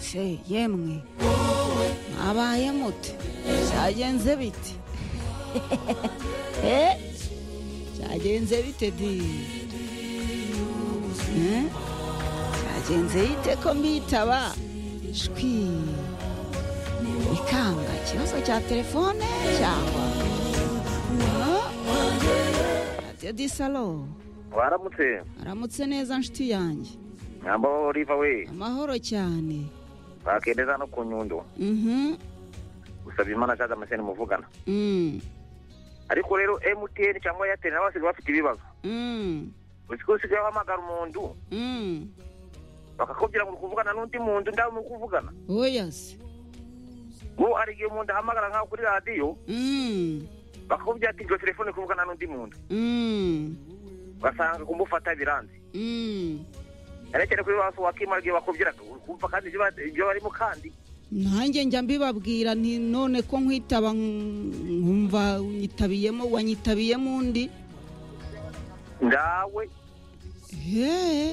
she yemwe mwabaye mute cyagenze bite Eh, cyagenze bite di Eh, cyagenze bite ko mbitaba shwi ikanga ikibazo cya telefone cyangwa radiyo di salo waramutse aramutse neza nshuti yanjye nyambaho oliva we amahoro cyane bakendeza no ku nyundo mhm gusaba imana cyaza amaseni muvugana mm ariko rero mtn cyangwa airtel nabo basigaye bafite ibibazo mm uzi ko usigaye uhamagara umuntu mm bakakubwira ngo uri kuvugana n'undi muntu ndawe muri kuvugana oya se ubu hari igihe umuntu ahamagara nkaho kuri radiyo mm bakakubwira ati ngo telefone uri kuvugana n'undi muntu mm ugasanga kumufata biranze mm cyane cyane kuri ba wakimara igihe bakubwiraga uri kumva kandi ibyo ba- ibyo barimo kandi nanjye njya mbibabwira nti none ko nkwitaba nk- nkumva unyitabiyemo wanyitabiyemo undi ndawe he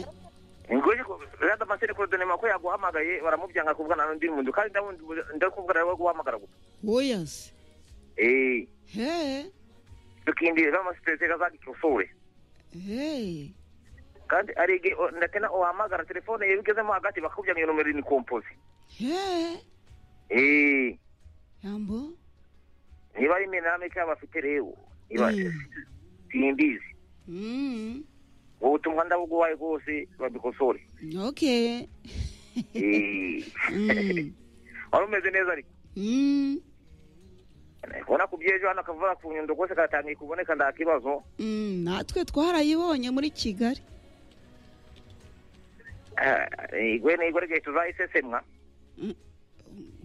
ingoyi rada maseni korodonema ko yaguhamagaye baramubyanka kuvugana n'undi muntu kandi ndabundi ndakuvugana rero guhamagara gusa oya se eh he tukindi rama sitete kazaki kufure he kandi hari igihe o- na tena uhamagara telefone iyo bigezemo hagati bakakubwira ngo iyo nomero ni kompozi he eh yambo niba ari mename cyangwa bafite rero niba Mm. simbizi mm ubu butumwa ndabuguhaye rwose babikosore okay eh mm wari umeze neza ariko mm ubona ku byejo hano akavuga ku nyundo rwose karatangiye kuboneka nta kibazo Mm, natwe twarayibonye muri kigali igwene igwene igihe tuzayisesemwa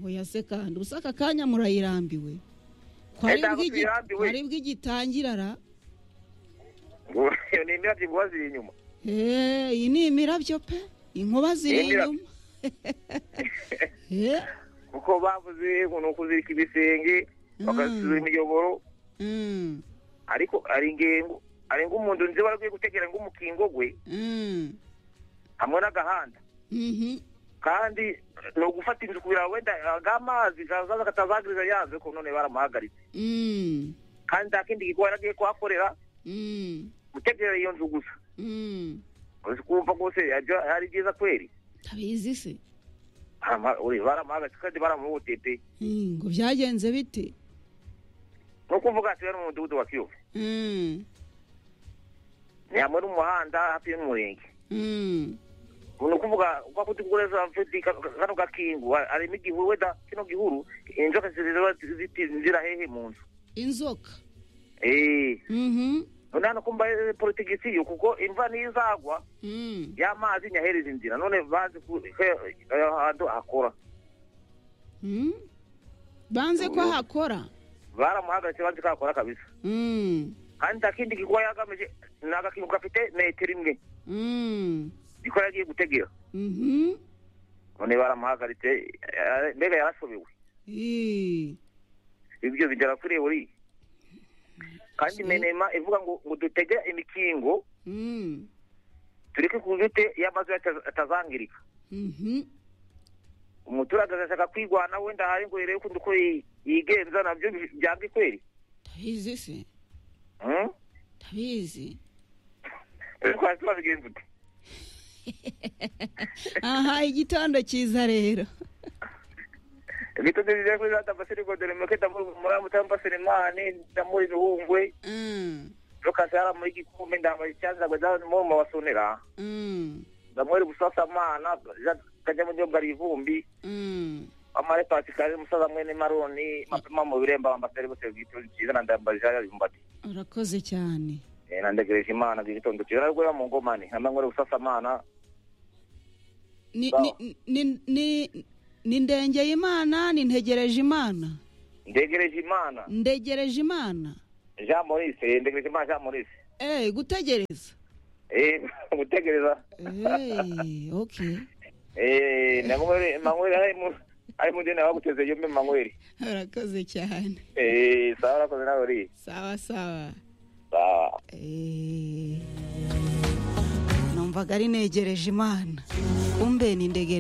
oya se kandi ubusa aka kanya murayirambiwe kwari ntabwo bw'igi- tuyirambiwe. kwari bw'igitangira ra ngo iyo ni imirabyo inkuba ziri inyuma Eh, iyi ni imirabyo pe inkuba ziri Imirabyo. inyuma Eh, kuko bavuze ngo ni ukuzirika ibisenge bakazisura imiyoboro mm, ariko ari ingengo ari ng'umuntu nzi wari agiye gutegera ng'umukingo gwe mm, hamwe n'agahanda mhm, kandi ni ugufata inzu kugira ngo wenda agamazi kazaza katazagiriza yaze ko none baramuhagaritse mm, kandi nta kindi gikorwa yari agiye kuhakorera mm, gutegera iyo nzu gusa mm. uzi kumva rwose yajya- ari byiza kweri ndabizi se Barama- uri, baramuhagaritse kandi baramuhotete Mm, ngo byagenze bite ni ukuvuga ati we ni umudugudu wa kiyovu Mm, ni hamwe n'umuhanda hafi y'umurenge mm, ni ukuvuga kwa kuti kukureza mfiti ka- ka- kano gakingu ha- harimo igihuru wenda kino gihuru inzoka ziziba zitinzira hehe mu nzu inzoka eh Mhm, none hano kumba eh, politigisi yo kuko imva nizagwa mm. y'amazi nyahereza inzira none bazi ku he- eh, ahantu hakora Mm. banze ko hakora baramuhagaritse banzi ko hakora kabisa Mm, kandi nta kindi gikorwa yagamije ni agakingu gafite metero imwe mm, niko yagiye gutegera mhm, none baramuhagaritse eh, eh, mbega yarashobewe eh, ibyo bigera kuri buri kandi menema ivuga ngo ngo dutege imikingo mm, tureke kubite iyo amazu yacu atazangirika mhm, umuturage agashaka kwigwana wenda hari ngo irebe kundi uko yi- yigenza nabyo bi- byanga ikweri ndabizi se Hmm? ndabizi ariko hasi babigenza uti aha igitondo cyiza rero gito nziza kuri za tambasire godere muke ndamuri muri amutambasire mane ndamuri bihungwe Mm, rukase hara muri gikumbe ndambaye icyanza ngo ndabona mu mabasonera mm, ndamuri busasamana kajya mu gihugu ari ivumbi mm. amare pasikari musaza mwene maroni mapema mu biremba bambatari bose bw'itonde cyiza na ndambaje yumbati urakoze cyane eh nandegereje imana bw'itondo cyiza rwera mu ngomane namangore busasamana ni, Sawa. ni, ni, ni, ni ndengeye imana ni ntegereje imana ndegereje imana ndegereje imana Jean Maurice eh, ndegereje imana Jean Maurice eh gutegereza eh gutegereza eh okay eh namangore mangore ari mu ari mu dena baguteze yombe mangore urakoze cyane eh sawa rakoze nawe uri sawa sawa sawa Eh, numvaga ari negereje imana kumbe ni ndege